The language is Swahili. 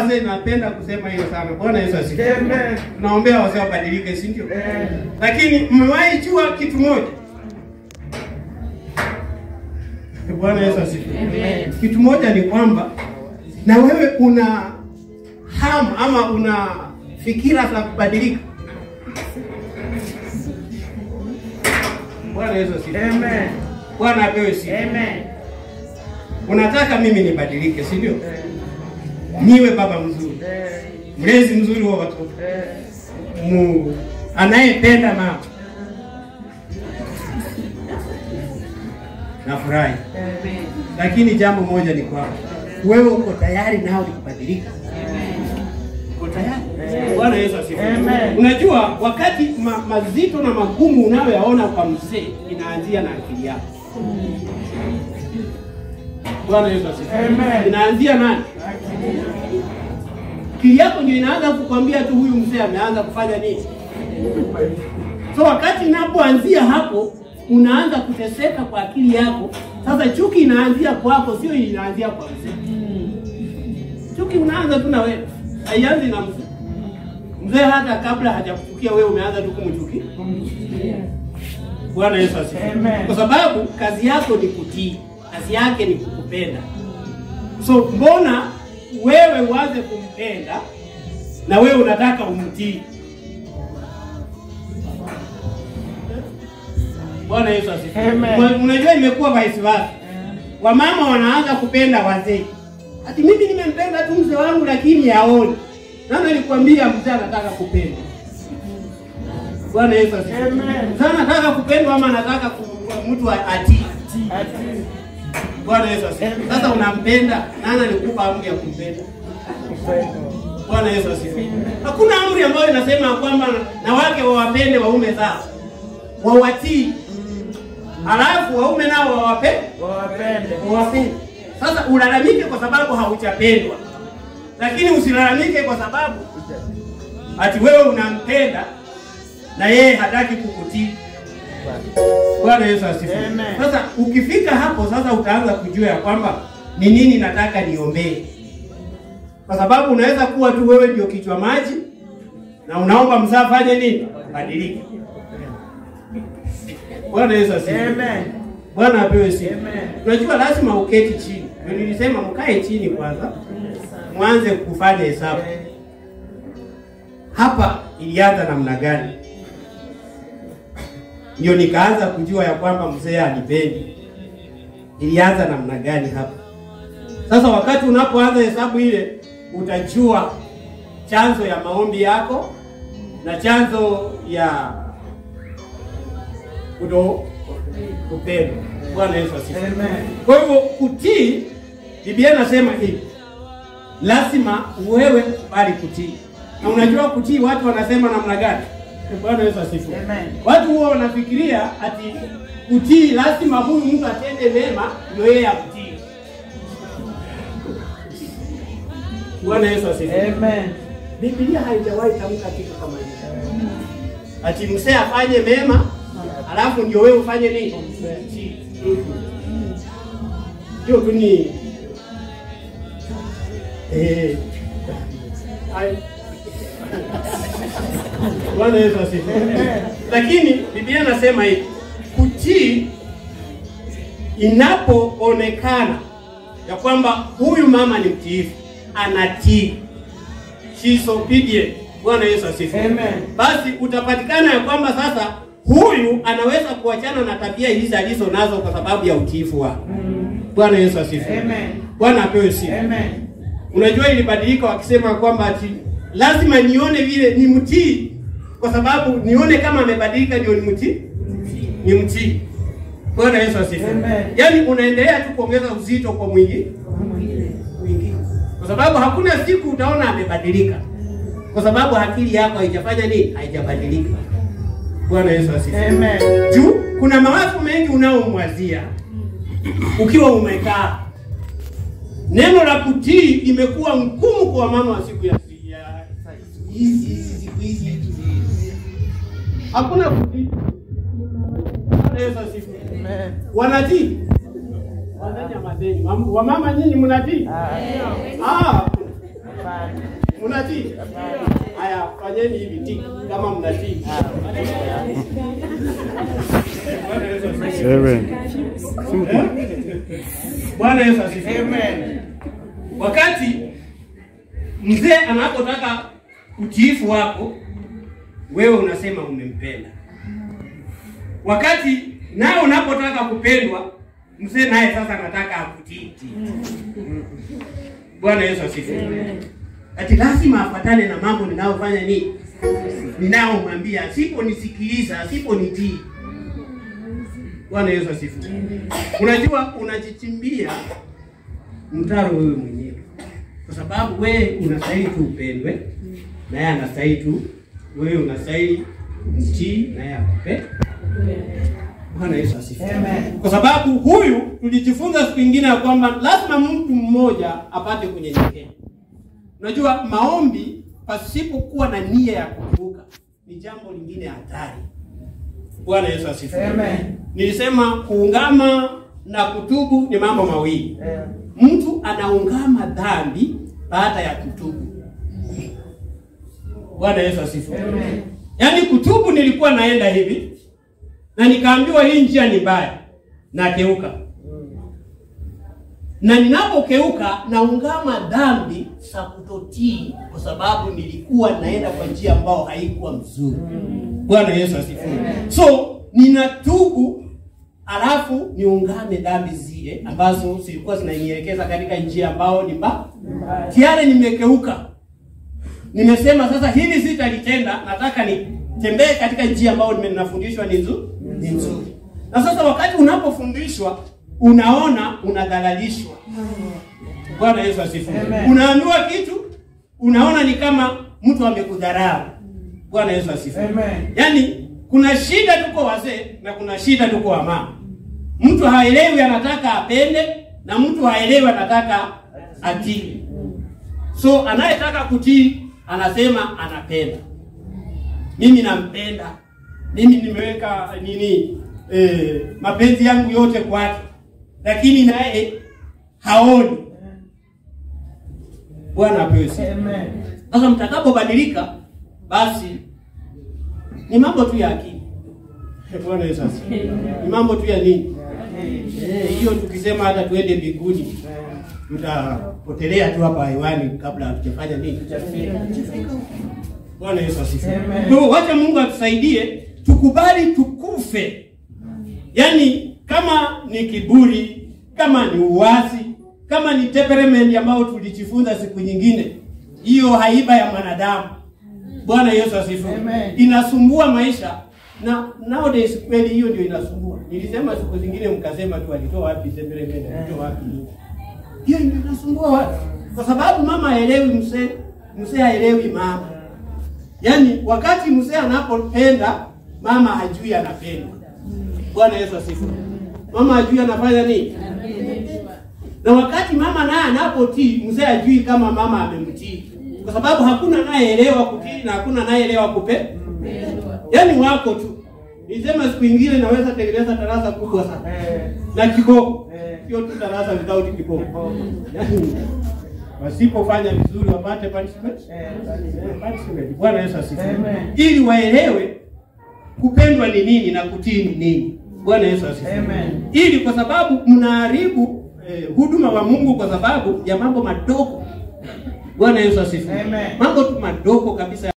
wazee napenda kusema hiyo sana. Bwana Yesu asifiwe. Amen. Tunaombea wazee wabadilike, si ndio? Eh. Lakini mmewahi jua kitu moja? Bwana Yesu asifiwe. Amen. Kitu moja ni kwamba na wewe una hamu ama una fikira za kubadilika. Bwana Yesu asifiwe. Amen. Bwana apewe sifa. Amen. Unataka mimi nibadilike, si ndio? Eh. Niwe baba mzuri, Eh. mlezi mzuri wa watoto, Eh. mu anayependa mama. Nafurahi, Amen. lakini jambo moja ni kwamba wewe uko tayari nao ni kubadilika. Uko tayari? Bwana Yesu asifiwe. Amen. Unajua, wakati ma, mazito na magumu unayoyaona kwa mzee inaanzia na akili yako. Bwana Yesu asifiwe. Amen. Inaanzia nani? Akili yako ndio inaanza kukwambia tu huyu mzee ameanza kufanya nini. So wakati inapoanzia hapo, unaanza kuteseka kwa akili yako. Sasa chuki inaanzia kwako, sio inaanzia kwa mzee. Chuki unaanza tu na wewe, haianzi na mzee. Mzee hata kabla hajakuchukia wewe, umeanza tu kumchukia. Bwana Yesu asifiwe. Amen. Kwa sababu kazi yako ni kutii, kazi yake ni kukupenda. So mbona wewe uanze kumpenda na wewe unataka umtii? Bwana Yesu asifiwe. Amen. Una- Unajua imekuwa vice versa. Wamama wanaanza kupenda wazee. Ati mimi nimempenda tu mzee wangu lakini haoni. Nani alikwambia mzee anataka kupenda? Bwana Yesu asifiwe. Amen. Mzee anataka kupendwa ama anataka ku- mtu atii? Ati. Bwana Yesu asifiwe. Sasa unampenda, nani alikupa amri ya kumpenda? Bwana Yesu asifiwe. Hakuna amri ambayo inasema kwamba na wake wawapende waume zao, wawatii, halafu waume nao wawape Wawapende. wawapende. Sasa ulalamike kwa sababu haujapendwa, lakini usilalamike kwa sababu ati wewe unampenda na yeye hataki kukutii. Bwana Yesu asifiwe. Amen. Sasa ukifika hapo sasa utaanza kujua ya kwamba ni nini nataka niombee, kwa sababu unaweza kuwa tu wewe ndio kichwa maji na unaomba mzaa afanye nini, badilike. Bwana Yesu asifiwe. Amen. Bwana apewe sifa. Amen. Unajua lazima uketi chini. Ndio nilisema mkae chini kwanza, mwanze kufanya hesabu. Hapa ilianza namna gani? Ndio nikaanza kujua ya kwamba mzee anipendi. Ilianza namna gani hapa? Sasa wakati unapoanza hesabu ile, utajua chanzo ya maombi yako na chanzo ya kuto kupendwa. Bwana Yesu asifiwe. Amen. Kwa hivyo kutii, Biblia inasema hivi, lazima wewe kubali kutii. Na unajua kutii, watu wanasema namna gani? Bwana Yesu asifiwe. Amen. Watu huwa wanafikiria ati kutii lazima huyu mtu atende mema ndio yeye akutii. Bwana Yesu asifiwe. Amen. Biblia haijawahi tamka kitu kama hicho. Ati msee afanye mema, alafu ndio wewe ufanye nini? Utii. Hiyo tu ni eh ai- Bwana Yesu asifiwe. Lakini Biblia inasema hivi, kutii inapoonekana ya kwamba huyu mama ni mtiifu, anatii, she is obedient. Bwana Yesu asifiwe. Amen. Basi utapatikana ya kwamba sasa huyu anaweza kuachana na tabia hizi alizo nazo kwa sababu ya utiifu wake. Bwana Yesu asifiwe. Amen. Bwana apewe sifa. Amen. Unajua ilibadilika wakisema kwamba ati lazima nione vile ni mtii, kwa sababu nione kama amebadilika ndio ni mtii, ni mtii. Bwana Yesu asifiwe. Amen. Yaani unaendelea tu kuongeza uzito kwa mwingi mwingine, kwa sababu hakuna siku utaona amebadilika, kwa sababu akili yako haijafanya nini, haijabadilika. Bwana Yesu asifiwe. Amen. Juu kuna mawazo mengi unaomwazia ukiwa umekaa. Neno la kutii imekuwa ngumu kwa mama wa siku ya ya- hizi hizi siku hizi. Hakuna kutii. Bwana Yesu asifiwe. Amen. Wanatii. Wadeni ya madeni. Mam- Wamama nyinyi mnatii? Ah. Hapana. Mnatii? Haya, fanyeni hivi tiki kama mnatii. Bwana Yesu asifiwe. Amen. Bwana Yesu asifiwe. Amen. Wakati mzee anapotaka utiifu wako, wewe unasema umempenda. Wakati nawe unapotaka kupendwa, mzee naye sasa anataka akutii. Bwana Yesu asifiwe. Ati lazima afatane na mambo ninayofanya nini, ninayomwambia. Asiponisikiliza, asiponitii. Bwana Yesu asifiwe. Unajua unajichimbia mtaro wewe mwenyewe, kwa sababu wewe unastahili tu upendwe, na yeye anastahili tu, wewe unastahili mtii, na yeye akupe. Bwana Yesu asifiwe. Amen. Kwa sababu huyu tulijifunza siku nyingine ya kwamba lazima mtu mmoja apate kunyenyekea. Unajua maombi pasipokuwa na nia ya kuvuka ni jambo lingine hatari. Bwana Yesu asifiwe. Amen. Nilisema kuungama na kutubu ni mambo mawili. Eh, Mtu anaungama dhambi baada ya kutubu. Bwana Yesu asifiwe. Amen. Yaani kutubu, nilikuwa naenda hivi na nikaambiwa hii njia ni mbaya, nakeuka na ninapokeuka naungama dhambi za kutotii, kwa sababu nilikuwa naenda kwa njia ambayo haikuwa mzuri. Bwana Yesu asifiwe. So ninatubu, alafu niungame dhambi zile ambazo zilikuwa zinanielekeza katika njia ambayo ni mbaya. Tayari nimekeuka, nimesema sasa hili sitalitenda, nataka nitembee katika njia ambayo nimenafundishwa ni nzuri, ni nzuri. Na sasa wakati unapofundishwa unaona unadhalalishwa. Bwana Yesu asifiwe. Amen. Unaambiwa kitu unaona ni kama mtu amekudharau. Bwana Yesu asifiwe. Amen. Yaani kuna shida tuko wazee na kuna shida tuko wamama. Mtu haelewi anataka apende na mtu haelewi anataka atii. So anayetaka kutii anasema anapenda. Mimi nampenda. Mimi nimeweka nini eh, mapenzi yangu yote kwake, lakini naye haoni. Bwana apewe sifa. Amen. Sasa mtakapobadilika, basi ni mambo tu ya akili. Bwana Yesu asifiwe. Ni mambo tu ya nini? Eh, hiyo tukisema hata tuende mbinguni tutapotelea tu hapa hewani kabla hatujafanya nini? Bwana Yesu asifiwe. Amen. Kwa hiyo wacha Mungu atusaidie tukubali tukufe. Yaani kama ni kiburi, kama ni uasi, kama ni temperament ambayo tulijifunza siku nyingine, hiyo haiba ya mwanadamu. Bwana Yesu asifiwe. Amen. Inasumbua maisha na nowadays kweli hiyo ndio inasumbua. Nilisema siku zingine mkasema tu alitoa wapi temperament, alitoa wapi nini. Hiyo ndio inasumbua watu. Kwa sababu mama haelewi mzee, mzee haelewi mama. Yaani wakati mzee anapopenda mama hajui anapenda. Bwana Yesu asifiwe. Mama hajui anafanya nini? Na wakati mama naye anapotii, mzee hajui kama mama amemtii, kwa sababu hakuna anayeelewa kutii na hakuna anayeelewa kupe. Yaani wako tu. Nisema siku ingine naweza tengeneza darasa kubwa sana Eh, na kiboko, Eh. sio tu darasa without kiboko. Kiboko. Yaani wasipofanya vizuri wapate punishment. eh, Punishment. Bwana Yesu asifiwe. Amen. Ili waelewe kupendwa ni nini na kutii ni nini. Bwana Yesu asifiwe. Amen. Ili kwa sababu mnaharibu eh, huduma wa Mungu kwa sababu ya mambo madogo. Bwana Yesu asifiwe. Amen. Mambo tu madogo kabisa